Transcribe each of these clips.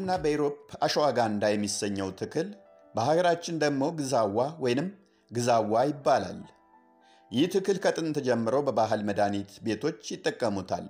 በአሜሪካና በኢሮፕ አሸዋጋንዳ የሚሰኘው ትክል በሀገራችን ደግሞ ግዛዋ ወይንም ግዛዋ ይባላል። ይህ ትክል ከጥንት ጀምሮ በባህል መድኃኒት ቤቶች ይጠቀሙታል።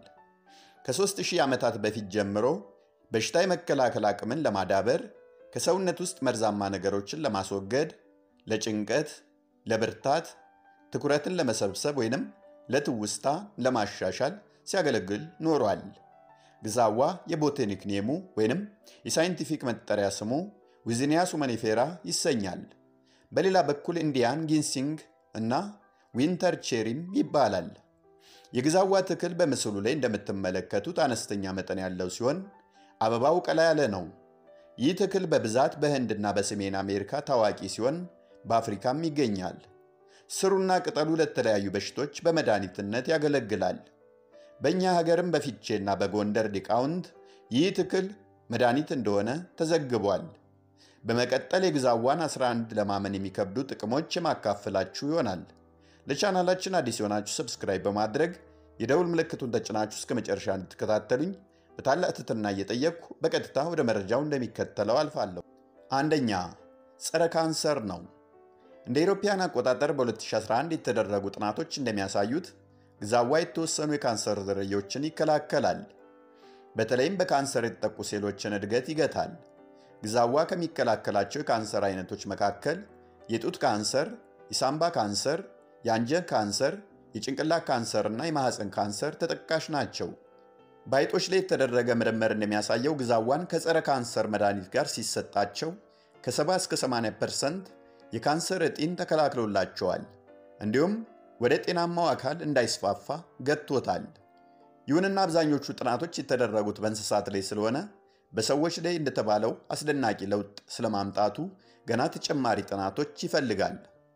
ከ3000 ዓመታት በፊት ጀምሮ በሽታ የመከላከል አቅምን ለማዳበር፣ ከሰውነት ውስጥ መርዛማ ነገሮችን ለማስወገድ፣ ለጭንቀት፣ ለብርታት፣ ትኩረትን ለመሰብሰብ ወይንም ለትውስታ ለማሻሻል ሲያገለግል ኖሯል። ግዛዋ የቦታኒክ ኔሙ ወይንም የሳይንቲፊክ መጠሪያ ስሙ ዊዝኒያ ሱመኒፌራ ይሰኛል። በሌላ በኩል ኢንዲያን ጊንሲንግ እና ዊንተር ቼሪም ይባላል። የግዛዋ ትክል በምስሉ ላይ እንደምትመለከቱት አነስተኛ መጠን ያለው ሲሆን አበባው ቀላ ያለ ነው። ይህ ትክል በብዛት በህንድና በሰሜን አሜሪካ ታዋቂ ሲሆን በአፍሪካም ይገኛል። ስሩና ቅጠሉ ለተለያዩ በሽቶች በመድኃኒትነት ያገለግላል። በእኛ ሀገርም በፊቼና በጎንደር ሊቃውንት ይህ ትክል መድኃኒት እንደሆነ ተዘግቧል። በመቀጠል የግዛዋን 11 ለማመን የሚከብዱ ጥቅሞች የማካፈላችሁ ይሆናል። ለቻናላችን አዲስ የሆናችሁ ሰብስክራይብ በማድረግ የደውል ምልክቱን ተጭናችሁ እስከ መጨረሻ እንድትከታተሉኝ በታላቅ ትህትና እየጠየቅኩ በቀጥታ ወደ መረጃው እንደሚከተለው አልፋለሁ። አንደኛ ጸረ ካንሰር ነው። እንደ ኢሮፓያን አቆጣጠር በ2011 የተደረጉ ጥናቶች እንደሚያሳዩት ግዛዋ የተወሰኑ የካንሰር ዝርያዎችን ይከላከላል። በተለይም በካንሰር የተጠቁ ሴሎችን እድገት ይገታል። ግዛዋ ከሚከላከላቸው የካንሰር አይነቶች መካከል የጡት ካንሰር፣ የሳምባ ካንሰር፣ የአንጀት ካንሰር፣ የጭንቅላት ካንሰር እና የማህፀን ካንሰር ተጠቃሽ ናቸው። በአይጦች ላይ የተደረገ ምርምር እንደሚያሳየው ግዛዋን ከጸረ ካንሰር መድኃኒት ጋር ሲሰጣቸው ከ70 እስከ 80 ፐርሰንት የካንሰር እጢን ተከላክሎላቸዋል። እንዲሁም ወደ ጤናማው አካል እንዳይስፋፋ ገጥቶታል። ይሁንና አብዛኞቹ ጥናቶች የተደረጉት በእንስሳት ላይ ስለሆነ በሰዎች ላይ እንደተባለው አስደናቂ ለውጥ ስለማምጣቱ ገና ተጨማሪ ጥናቶች ይፈልጋል።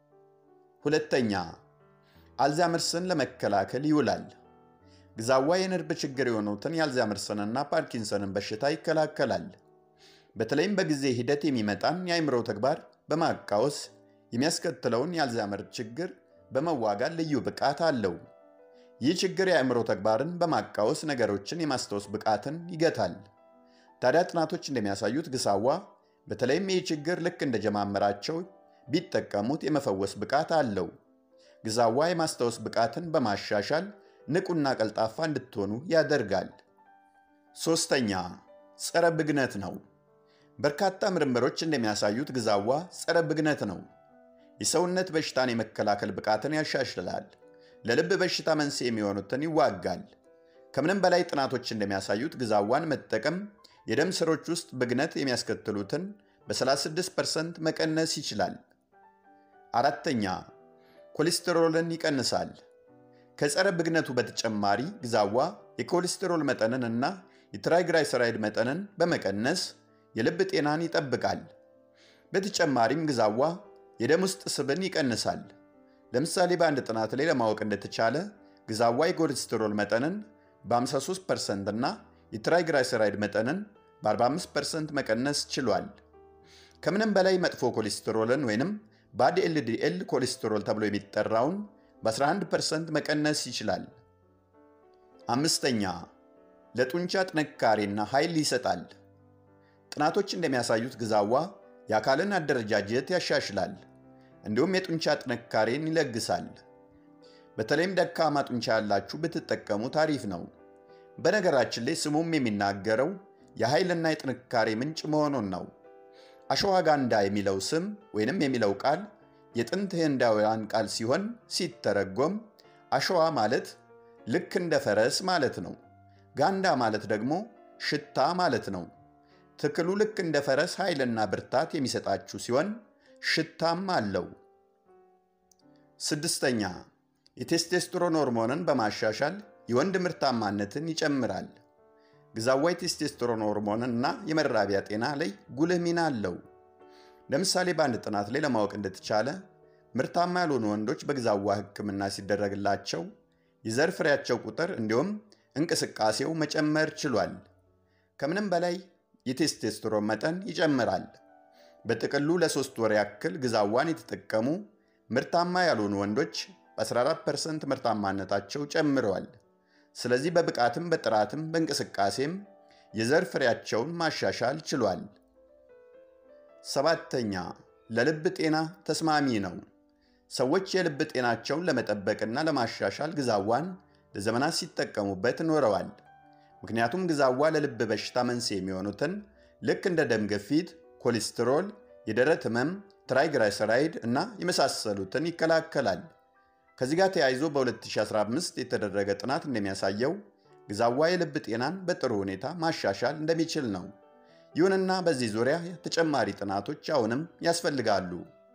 ሁለተኛ አልዛመርስን ለመከላከል ይውላል። ግዛዋ የነርቭ ችግር የሆኑትን የአልዛመርስንና ፓርኪንሰንን በሽታ ይከላከላል። በተለይም በጊዜ ሂደት የሚመጣን የአእምሮ ተግባር በማቃወስ የሚያስከትለውን የአልዛመር ችግር በመዋጋት ልዩ ብቃት አለው። ይህ ችግር የአእምሮ ተግባርን በማቃወስ ነገሮችን የማስታወስ ብቃትን ይገታል። ታዲያ ጥናቶች እንደሚያሳዩት ግሳዋ በተለይም ይህ ችግር ልክ እንደጀማመራቸው ቢጠቀሙት የመፈወስ ብቃት አለው። ግዛዋ የማስታወስ ብቃትን በማሻሻል ንቁና ቀልጣፋ እንድትሆኑ ያደርጋል። ሶስተኛ ጸረ ብግነት ነው። በርካታ ምርምሮች እንደሚያሳዩት ግዛዋ ጸረ ብግነት ነው። የሰውነት በሽታን የመከላከል ብቃትን ያሻሽላል። ለልብ በሽታ መንስኤ የሚሆኑትን ይዋጋል። ከምንም በላይ ጥናቶች እንደሚያሳዩት ግዛዋን መጠቀም የደም ስሮች ውስጥ ብግነት የሚያስከትሉትን በ36% መቀነስ ይችላል። አራተኛ ኮሌስትሮልን ይቀንሳል። ከጸረ ብግነቱ በተጨማሪ ግዛዋ የኮሌስትሮል መጠንን እና የትራይግራይሰራይድ መጠንን በመቀነስ የልብ ጤናን ይጠብቃል። በተጨማሪም ግዛዋ የደም ውስጥ ስብን ይቀንሳል። ለምሳሌ በአንድ ጥናት ላይ ለማወቅ እንደተቻለ ግዛዋ የኮሌስትሮል መጠንን በ53% እና የትራይግራይሰራይድ መጠንን በ45% መቀነስ ችሏል። ከምንም በላይ መጥፎ ኮሌስትሮልን ወይንም ባድ ኤልዲኤል ኮሌስትሮል ተብሎ የሚጠራውን በ11% መቀነስ ይችላል። አምስተኛ ለጡንቻ ጥንካሬና ኃይል ይሰጣል። ጥናቶች እንደሚያሳዩት ግዛዋ የአካልን አደረጃጀት ያሻሽላል፣ እንዲሁም የጡንቻ ጥንካሬን ይለግሳል። በተለይም ደካማ ጡንቻ ያላችሁ ብትጠቀሙት አሪፍ ነው። በነገራችን ላይ ስሙም የሚናገረው የኃይልና የጥንካሬ ምንጭ መሆኑን ነው። አሸዋጋንዳ የሚለው ስም ወይንም የሚለው ቃል የጥንት ህንዳውያን ቃል ሲሆን ሲተረጎም አሸዋ ማለት ልክ እንደ ፈረስ ማለት ነው። ጋንዳ ማለት ደግሞ ሽታ ማለት ነው። ትክሉ ልክ እንደ ፈረስ ኃይልና ብርታት የሚሰጣችሁ ሲሆን ሽታም አለው። ስድስተኛ የቴስቴስትሮን ሆርሞንን በማሻሻል የወንድ ምርታማነትን ይጨምራል። ግዛዋ የቴስቴስትሮን ሆርሞንን እና የመራቢያ ጤና ላይ ጉልህ ሚና አለው። ለምሳሌ በአንድ ጥናት ላይ ለማወቅ እንደተቻለ ምርታማ ያልሆኑ ወንዶች በግዛዋ ሕክምና ሲደረግላቸው የዘር ፍሬያቸው ቁጥር እንዲሁም እንቅስቃሴው መጨመር ችሏል። ከምንም በላይ የቴስቴስትሮን መጠን ይጨምራል። በጥቅሉ ለሶስት ወር ያክል ግዛዋን የተጠቀሙ ምርታማ ያልሆኑ ወንዶች በ14% ምርታማነታቸው ጨምረዋል። ስለዚህ በብቃትም በጥራትም በእንቅስቃሴም የዘር ፍሬያቸውን ማሻሻል ችሏል። ሰባተኛ ለልብ ጤና ተስማሚ ነው። ሰዎች የልብ ጤናቸውን ለመጠበቅና ለማሻሻል ግዛዋን ለዘመናት ሲጠቀሙበት ኖረዋል። ምክንያቱም ግዛዋ ለልብ በሽታ መንስኤ የሚሆኑትን ልክ እንደ ደም ግፊት፣ ኮሌስትሮል፣ የደረት ህመም፣ ትራይግላይሰራይድ እና የመሳሰሉትን ይከላከላል። ከዚህ ጋር ተያይዞ በ2015 የተደረገ ጥናት እንደሚያሳየው ግዛዋ የልብ ጤናን በጥሩ ሁኔታ ማሻሻል እንደሚችል ነው። ይሁንና በዚህ ዙሪያ ተጨማሪ ጥናቶች አሁንም ያስፈልጋሉ።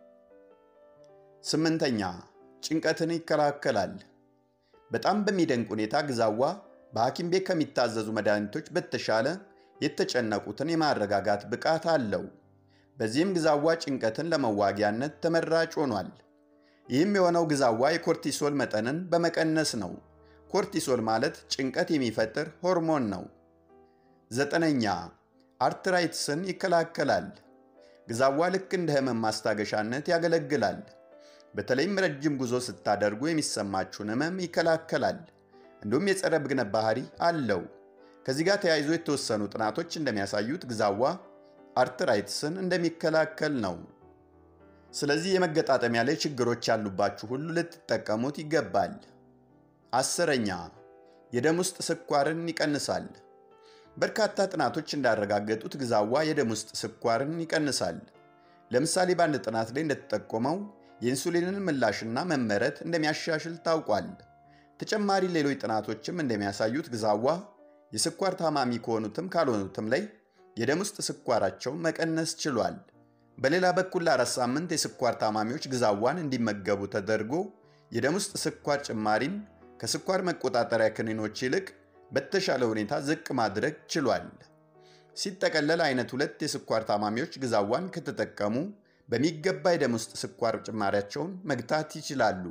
ስምንተኛ ጭንቀትን ይከላከላል። በጣም በሚደንቅ ሁኔታ ግዛዋ በሐኪም ቤት ከሚታዘዙ መድኃኒቶች በተሻለ የተጨነቁትን የማረጋጋት ብቃት አለው። በዚህም ግዛዋ ጭንቀትን ለመዋጊያነት ተመራጭ ሆኗል። ይህም የሆነው ግዛዋ የኮርቲሶል መጠንን በመቀነስ ነው። ኮርቲሶል ማለት ጭንቀት የሚፈጥር ሆርሞን ነው። ዘጠነኛ አርትራይትስን ይከላከላል። ግዛዋ ልክ እንደ ህመም ማስታገሻነት ያገለግላል። በተለይም ረጅም ጉዞ ስታደርጉ የሚሰማችሁን ህመም ይከላከላል። እንዲሁም የጸረ ብግነት ባህሪ አለው። ከዚህ ጋር ተያይዞ የተወሰኑ ጥናቶች እንደሚያሳዩት ግዛዋ አርትራይትስን እንደሚከላከል ነው። ስለዚህ የመገጣጠሚያ ላይ ችግሮች ያሉባችሁ ሁሉ ልትጠቀሙት ይገባል። አስረኛ የደም ውስጥ ስኳርን ይቀንሳል። በርካታ ጥናቶች እንዳረጋገጡት ግዛዋ የደም ውስጥ ስኳርን ይቀንሳል። ለምሳሌ በአንድ ጥናት ላይ እንደተጠቆመው የኢንሱሊንን ምላሽና መመረት እንደሚያሻሽል ታውቋል። ተጨማሪ ሌሎች ጥናቶችም እንደሚያሳዩት ግዛዋ የስኳር ታማሚ ከሆኑትም ካልሆኑትም ላይ የደም ውስጥ ስኳራቸውን መቀነስ ችሏል። በሌላ በኩል ለአራት ሳምንት የስኳር ታማሚዎች ግዛዋን እንዲመገቡ ተደርጎ የደም ውስጥ ስኳር ጭማሪን ከስኳር መቆጣጠሪያ ክኒኖች ይልቅ በተሻለ ሁኔታ ዝቅ ማድረግ ችሏል። ሲጠቀለል አይነት ሁለት የስኳር ታማሚዎች ግዛዋን ከተጠቀሙ በሚገባ የደም ውስጥ ስኳር ጭማሪያቸውን መግታት ይችላሉ።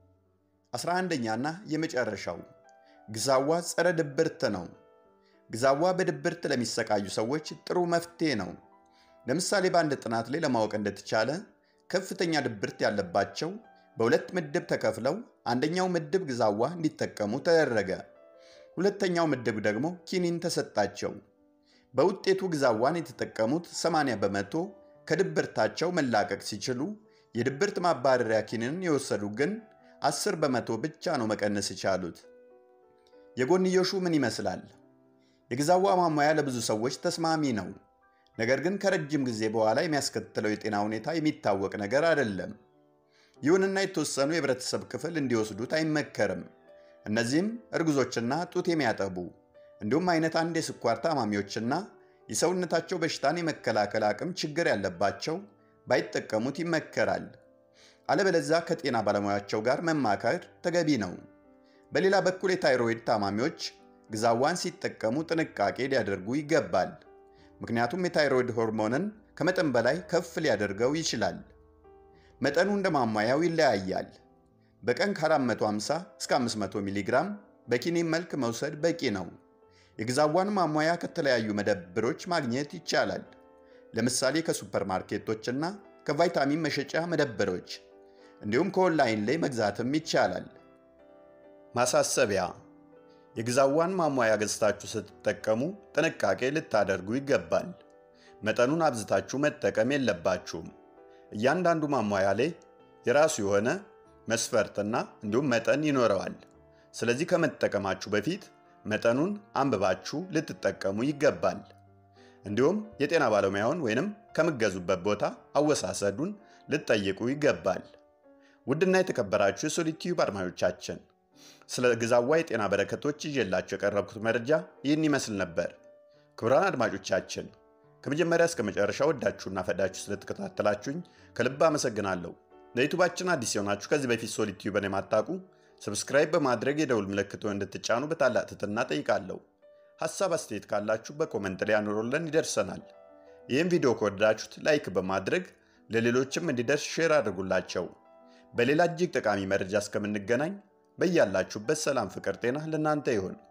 11ኛና የመጨረሻው ግዛዋ ጸረ ድብርት ነው። ግዛዋ በድብርት ለሚሰቃዩ ሰዎች ጥሩ መፍትሄ ነው። ለምሳሌ በአንድ ጥናት ላይ ለማወቅ እንደተቻለ ከፍተኛ ድብርት ያለባቸው በሁለት ምድብ ተከፍለው አንደኛው ምድብ ግዛዋ እንዲጠቀሙ ተደረገ። ሁለተኛው ምድብ ደግሞ ኪኒን ተሰጣቸው። በውጤቱ ግዛዋን የተጠቀሙት 80 በመቶ ከድብርታቸው መላቀቅ ሲችሉ፣ የድብርት ማባረሪያ ኪኒንን የወሰዱ ግን 10 በመቶ ብቻ ነው መቀነስ የቻሉት። የጎንዮሹ ምን ይመስላል? የግዛዋ ማሟያ ለብዙ ሰዎች ተስማሚ ነው። ነገር ግን ከረጅም ጊዜ በኋላ የሚያስከትለው የጤና ሁኔታ የሚታወቅ ነገር አይደለም። ይሁንና የተወሰኑ የህብረተሰብ ክፍል እንዲወስዱት አይመከርም። እነዚህም እርጉዞችና ጡት የሚያጠቡ እንዲሁም አይነት አንድ የስኳር ታማሚዎችና የሰውነታቸው በሽታን የመከላከል አቅም ችግር ያለባቸው ባይጠቀሙት ይመከራል። አለበለዚያ ከጤና ባለሙያቸው ጋር መማከር ተገቢ ነው። በሌላ በኩል የታይሮይድ ታማሚዎች ግዛዋን ሲጠቀሙ ጥንቃቄ ሊያደርጉ ይገባል። ምክንያቱም የታይሮይድ ሆርሞንን ከመጠን በላይ ከፍ ሊያደርገው ይችላል። መጠኑ እንደ ማሟያው ይለያያል። በቀን ከ450 እስከ 500 ሚሊ ግራም በኪኒን መልክ መውሰድ በቂ ነው። የግዛዋን ማሟያ ከተለያዩ መደብሮች ማግኘት ይቻላል። ለምሳሌ ከሱፐርማርኬቶችና ከቫይታሚን መሸጫ መደብሮች እንዲሁም ከኦንላይን ላይ መግዛትም ይቻላል። ማሳሰቢያ፣ የግዛዋን ማሟያ ገዝታችሁ ስትጠቀሙ ጥንቃቄ ልታደርጉ ይገባል። መጠኑን አብዝታችሁ መጠቀም የለባችሁም። እያንዳንዱ ማሟያ ላይ የራሱ የሆነ መስፈርትና እንዲሁም መጠን ይኖረዋል። ስለዚህ ከመጠቀማችሁ በፊት መጠኑን አንብባችሁ ልትጠቀሙ ይገባል። እንዲሁም የጤና ባለሙያውን ወይንም ከምገዙበት ቦታ አወሳሰዱን ልትጠይቁ ይገባል። ውድና የተከበራችሁ የሶሊቲዩብ አድማጮቻችን ስለ ግዛዋ የጤና በረከቶች ይዤላችሁ የቀረብኩት መረጃ ይህን ይመስል ነበር። ክቡራን አድማጮቻችን ከመጀመሪያ እስከ መጨረሻ ወዳችሁና ፈዳችሁ ስለተከታተላችሁኝ ከልብ አመሰግናለሁ። ለዩቱባችን አዲስ የሆናችሁ ከዚህ በፊት ሶሊቲዩብን የማታውቁ ሰብስክራይብ በማድረግ የደውል ምልክቱን እንድትጫኑ በታላቅ ትህትና ጠይቃለሁ። ሐሳብ አስተያየት ካላችሁ በኮመንት ላይ አኑሮልን ይደርሰናል። ይህም ቪዲዮ ከወደዳችሁት ላይክ በማድረግ ለሌሎችም እንዲደርስ ሼር አድርጉላቸው። በሌላ እጅግ ጠቃሚ መረጃ እስከምንገናኝ በያላችሁበት ሰላም፣ ፍቅር፣ ጤና ለእናንተ ይሁን።